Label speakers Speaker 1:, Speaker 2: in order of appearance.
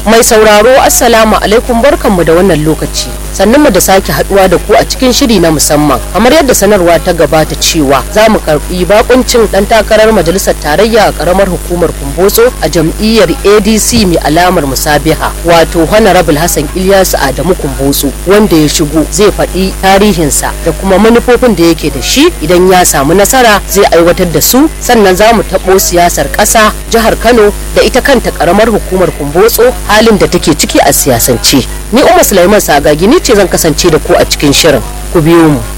Speaker 1: Mai sauraro Assalamu alaikum barkanmu da wannan lokaci. Sannan mu da sake haduwa da ku a cikin shiri na musamman. Kamar yadda sanarwa ta gabata cewa za mu karbi bakuncin dan takarar majalisar tarayya a karamar hukumar Kumbotso a jam'iyyar ADC mai alamar musabiha wato Honorable Hassan Ilyasu Adamu Kumbotso wanda ya shigo zai faɗi tarihinsa da kuma manufofin da yake da shi idan ya samu nasara zai aiwatar da su sannan za mu taɓo siyasar ƙasa jihar Kano da ita kanta karamar hukumar Kumbotso halin da take ciki a siyasance. Ni Umar Sulaiman Sagagi ni ce zan kasance da ku a cikin shirin. Ku biyo mu.